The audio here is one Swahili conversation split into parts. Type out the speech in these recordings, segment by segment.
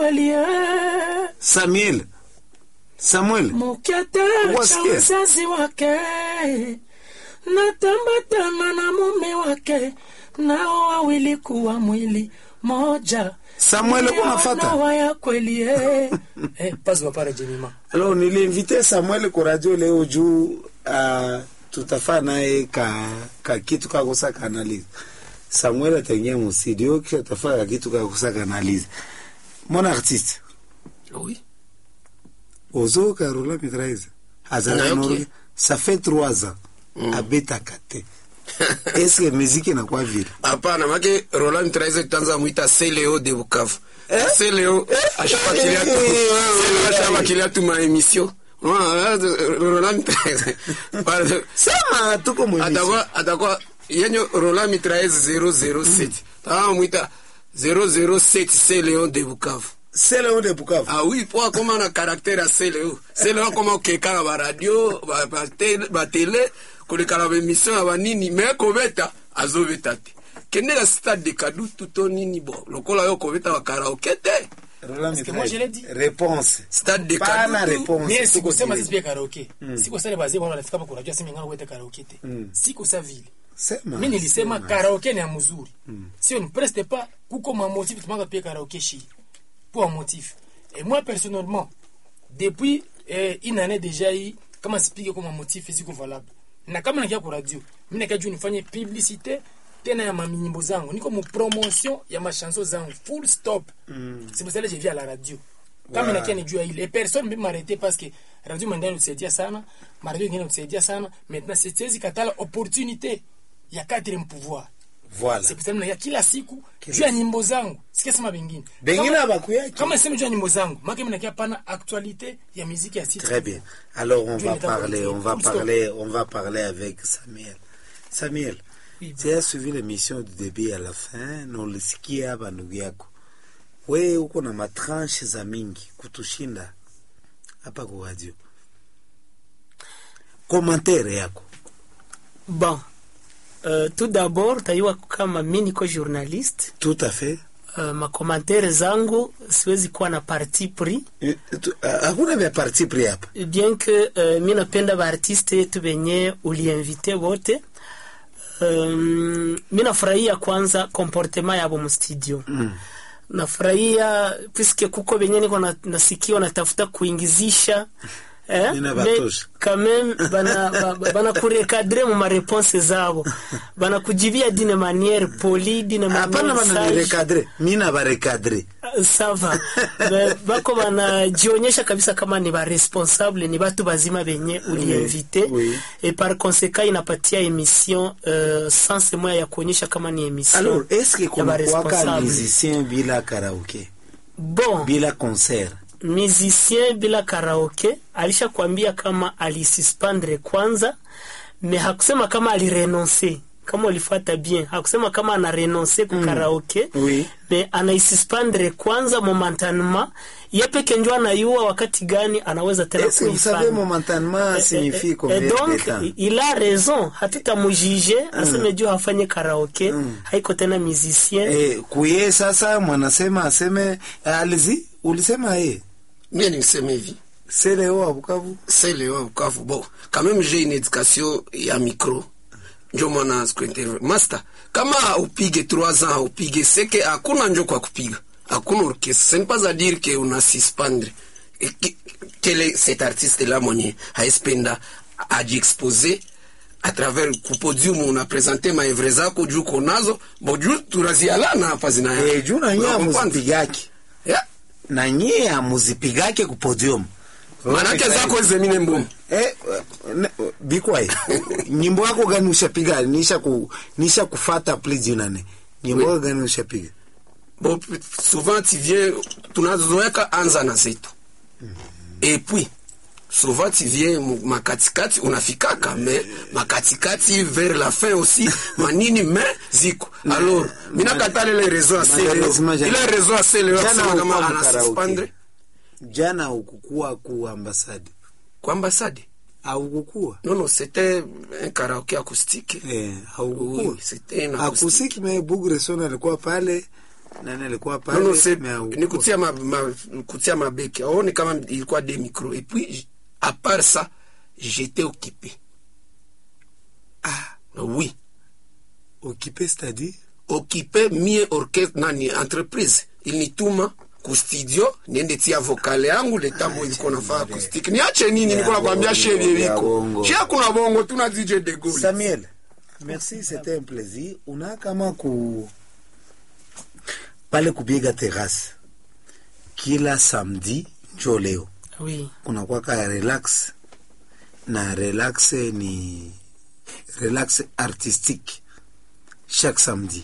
kweli eh. Samuel. Samuel. Mukete cha Wasikia? uzazi wake natambatana na mume wake, nao wawili kuwa mwili moja. Samuel, Ndio unafata? ndoa ya kweli eh. eh, pazi wapare jemima Alors niliinvite Samuel kwa radio leo juu uh, tutafaa naye ka, ka kitu kakosa kanalize. Samuel ataingia mu studio kisha tafaa ka kitu kakosa kanalize. Mon artiste. Oui. Ozo Carola Mitraise. Azala Na, Nori. ok. Ça fait trois ans. Abeta kate. Est-ce que musique inakuwa vile? Hapana, make Roland Traize tanza mwita Seleo de Bukavu. Seleo ashabakilia tu. Seleo ashabakilia tu ma emission. Roland Traize. Pardon. Sema tuko mu emission. Atakuwa atakuwa yenye Roland Mitraise 007. Tawa mwita 007 Seleo de Bukavu. C'est le haut de Bukavu. Ah oui, po koma na caractère ya Seleo. Seleo koma okeka ba radio, ba ba tele, ba tele, kolekala ba émission ya banini, mais kobeta azobeta te. Kende na stade de Kadutu to nini bo. Lokola yo kobeta ba karaoke te. Roland que moi, je l'ai dit. Réponse. Stade de Pana Kadutu. réponse. mie Tuko sikusema vile. sisi pia karaoke sikusema bazee wana wanafika hapa kunajua sema ngana kuweta karaoke te sikusa vile Sema. mi nilisema sema. karaoke ni ya mzuri sio ni preste pas kuko ma motif tumanga pia karaoke shi pour un motif et moi personnellement depuis eh, une année déjà hii kama sipige kwa motif ziko valable na kama nakia kwa radio mimi nakia juu nifanye publicité tena ya maminyimbo zangu niko mu promotion ya machanson zangu full stop c'est pour ça que je viens à la radio kama Wow. nakia nijua ile et personne peut m'arrêter parce que radio mwendani utusaidia sana ma radio ingine utusaidia sana maintenant siwezi katala opportunité ya quatrième pouvoir Voilà. c'est pour ça que kila siku juu ya nyimbo zangu sikia sema bengine Bengine Kama- abakuyaki. kama sema juu ya nyimbo zangu make mimi nakia pana actualité ya muziki ya site Très bien. Alors on Dieu va n'est pas parler, politique. on va Full stop. parler, on va parler avec Samuel. Samuel, Oui, tu as suivi l'émission du début à la fin, na ulisikia hapa ndugu yako. Wewe uko na matranche za mingi kutushinda hapa kwa radio. Commentaire yako. Bon, euh, tout d'abord tayua kama mi niko journaliste Tout à fait. uh, makomantere zangu siwezi kuwa na parti pris Eh, tu- ah, Hakuna vya parti pris hapa. bien que uh, mi napenda baartiste yetu benye uliinvite wote um, mi nafurahia kwanza comportement yabo mustudio Mm. nafurahia puisque kuko benye niko na- nasikia wanatafuta kuingizisha eh? Nina mais batosha. quand même bana, ba- ba- bana kurekadre mu mareponse zabo bana kujibia dine manière poli dine Hapana manière bana sage. nirekadre. Mimi na barekadre. sava Ba- bako banajionyesha kabisa kama ni baresponsable ni batu bazima benye uliinvite oui. et par conséquent inapatia émission euh, sense moya ya kuonyesha kama ni émission Alors, est-ce que ya kuna kuwaka baresponsable. musicien bila karaoke? bon Bila concert? musicien bila karaoke alishakwambia kama alisuspendre kwanza me hakusema kama alirenonce kama ulifuata bien hakusema kama ana renonce ku karaoke Oui. me anaisuspendre kwanza momentanement ye peke njo anayua wakati gani anaweza tena Est-ce que vous savez kuifanya momentanément signifie combien Et donc de temps? il a raison hatutamujije aseme juu hafanye karaoke haiko tena musicien Eh, kuye sasa mwanasema aseme alizi ulisema ye Mie niseme hivi. seleo wa Bukavu Seleo Bukavu. Bon, quand même j'ai une éducation ya micro. Njo mwana sikuinterview. Master, kama upige 3 ans upige seke hakuna njo kwa kupiga. Hakuna orchestre. Ce n'est pas à dire que on a suspendre. Et que- Quel est cet artiste là mwenye haespenda ajiexposer à travers kupodium una presente maevre zako juu konazo bo juu turazialana hapa zina eh, juu na nyie Unakomprendre? amuzipigake Yeah. na nyie amuzipigake ku podium manake zako zemine mbomu eh, ne- bikwaye nyimbo yako gani ushapiga nisha ku, nisha kufata please junane nyimbo yako gani ushapiga bon souvent tu viens tunazoeka anza na zetu et puis souvent tu viens mu- makatikati unafikaka mais makatikati vers la fin aussi manini mais ziko alors minakatale ile réseau aseleo Malheureusement, jana- ile réseau aseleo jana kusema kama haukuwa anasuspendre jana ukukua ku ambasade kwa ambassade aukukua non non c'était un karaoké acoustique eh, haukukua oui c'était un acoustique akusiki me bugre sona alikuwa pale nani alikuwa non, pale non, c'est- mais au- ni kutia ma, ma, kutia mabeki aone kama ilikuwa des micros et puis j- à part ça j'étais occupé ah oui occupé c'est-à-dire occupé mie orchestre nani entreprise ilinituma ku studio niende tia vokale yangu letambo ilikuwa nafaa acoustic niache nini nilikuwa nakwambia bongo, shevi ya viko bongo. shia kuna bongo tuna DJ de Gaulle Samuel, merci, c'était un plaisir. Una kama ku pale kupiga terrasse kila samedi njo leo oui kunakuwa ka relax na relax ni relax artistique chaque samedi.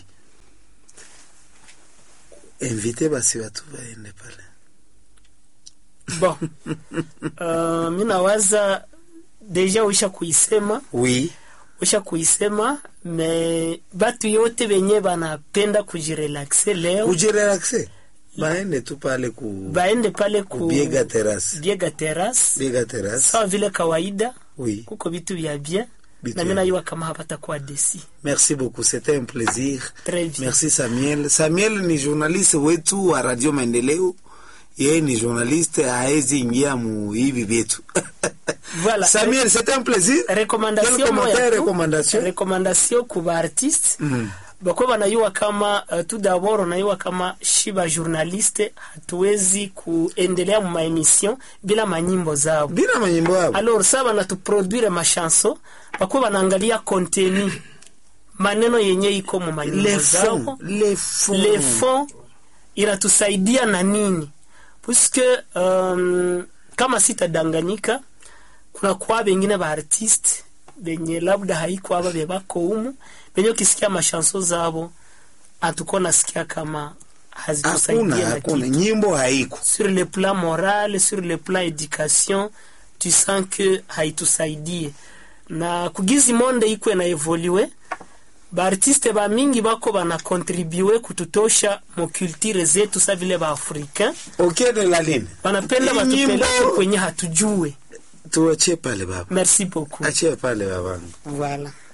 Invite basi watu waende pale. bon uh, mi nawaza deja uisha kuisema Oui, usha kuisema me batu yote benye banapenda kujirelaxe leo kujirelaxe baende tu pale ku baende pale ku biega terrasse. biega terrace Biega terrasse. sawa vile kawaida Oui. kuko vitu vya bien Vitu na mi vya najua kama hapatakuwa desi Merci beaucoup, c'était un plaisir. Très bien. Merci Samuel. Samuel ni journaliste wetu wa Radio Maendeleo. Yeye ni journaliste haezi ingia mu hivi vyetu. Voilà. Samuel, c'était un plaisir. Quel recommandation commentaire, moya tu, recommandation? recommandation ku baartiste Mhm. bakuwa banayua kama uh, tout d'abord unayua kama shiba journaliste hatuwezi kuendelea mu maemission bila manyimbo zao Bila manyimbo hapo. alors sa banatuproduire machanson bakuwa banaangalia contenu maneno yenye iko mu manyimbo Les zao fonds, les fonds. le fond inatusaidia na nini puisque um, kama sitadanganyika kuna kwa bengine ba artiste benye labda haiko aba bebako umu benye ukisikia mashanso zabo atuko nasikia kama Hakuna, hazitusaidia na hakuna. kitu Nyimbo haiko. sur le plan moral sur le plan éducation tu sens que haitusaidie na kugizi monde iko na evolue baartiste ba mingi bako bana contribue kututosha mu culture zetu sa vile ba africain Ok de la ligne. banapenda Hii batupeleke nyimbo- kwenye hatujue Tuachie pale baba. merci beaucoup Achie pale babangu. voilà